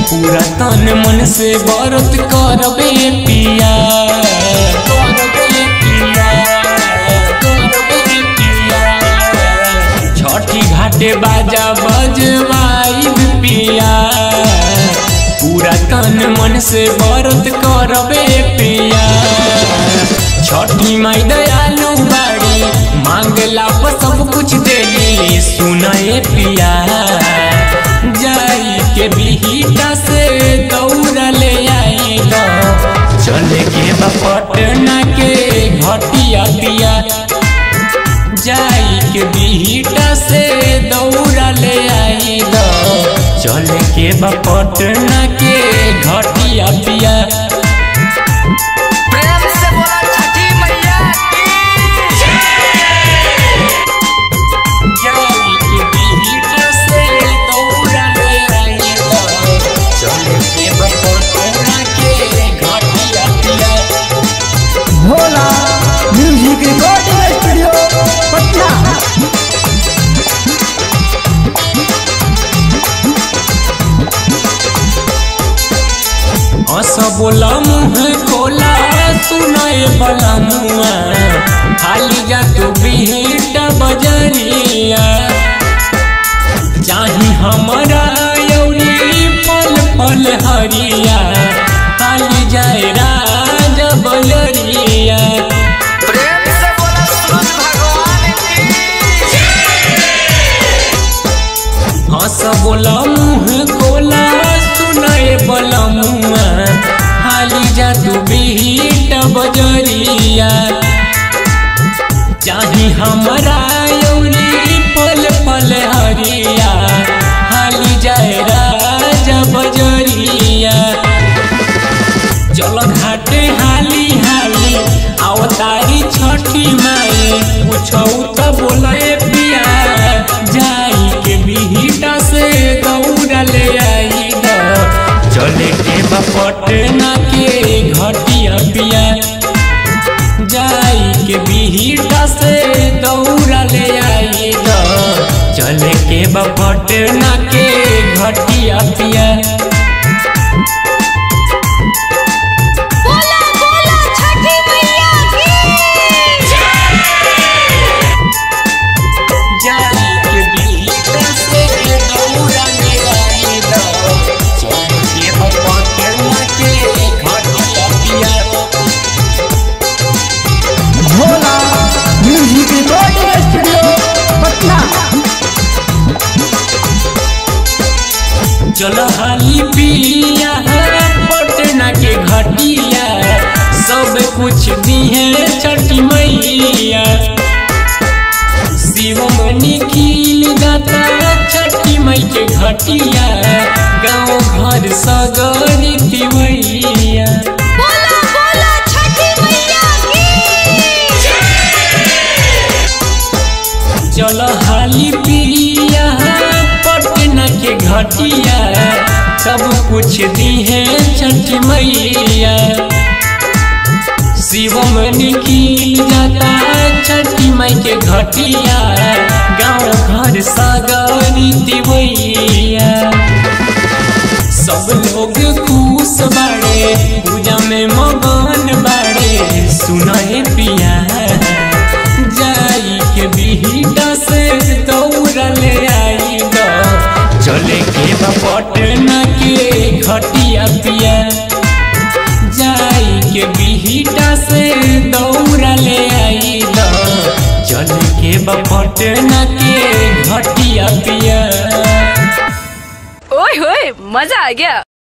पूरा तन मन से व्रत करबे पिया करबे पिया करबे पिया छठी घाटे बाजा बजवाई पिया पूरा तन मन से व्रत करबे पिया छठी माई दयालु बाड़ी मांगला पर सब कुछ देली सुनाए पिया जाई के बिहिटा से दौड़ ले आई लो चले के बा पटना के घटिया पिया जाई के बिहिटा से दौड़ ले आई लो चले के बा पटना के घटिया पिया प्रेम से बोला छठी मैया की जाई के बिहिटा से दौड़ ले आई लो चले के बा पटना के घटिया पिया Bhola music recording studio Patna हंस बोला मुँह खोला सुनाए बला मुआ खाली जा तू बिहिटा बजरिया चाही हमारा यौरी पल पल हरिया खाली जाए राज बजरिया प्रेम से बोला सूरज भगवान की हंस बोला मुँह खोला सुनाए बला मुआ खाली जा तू बिहिटा बजरिया चाही हमारा यौरी पल पल हरिया हाली जाए राजा बजरिया चल घाटे हाली हाली अवतारी छठी माई पूछौ त बोले पिया जाई के बिहिटा से दौड़ा ले आई द चले के बा पटना के घटिया पिया जाई के बिहिटा से दौड़ा ले आई द चले के बा पटना के घटिया पिया बोला बोला छठी मैया की जाई के बिहिटा से दौड़ा ले आई द चले के बा पटना के घटिया पिया Bhola music recording studio Patna चल हाली पिया पटना के घटिया सब कुछ दिहे छठी मैया शिव मनी खिल गाता छठी मई के घटिया गाँव घर सगरी तिवैया बोला बोला छठी मैया की चल हाली पिया पटना के घटिया सब कुछ दिहे छठी मैया शिवम निखिल जाता छठी माई के घटिया गाँव घर सागरी दिवैया सब लोग खुश बाड़े पूजा में मगन बाड़े सुनाए पिया जाई के बिहिटा से दौड़ ले आई द चले के बा पटना के घटिया पिया जाई के बिहिटा से दौड़ ले आई द चले के बा पटना के घटिया पिया ओए होए मजा आ गया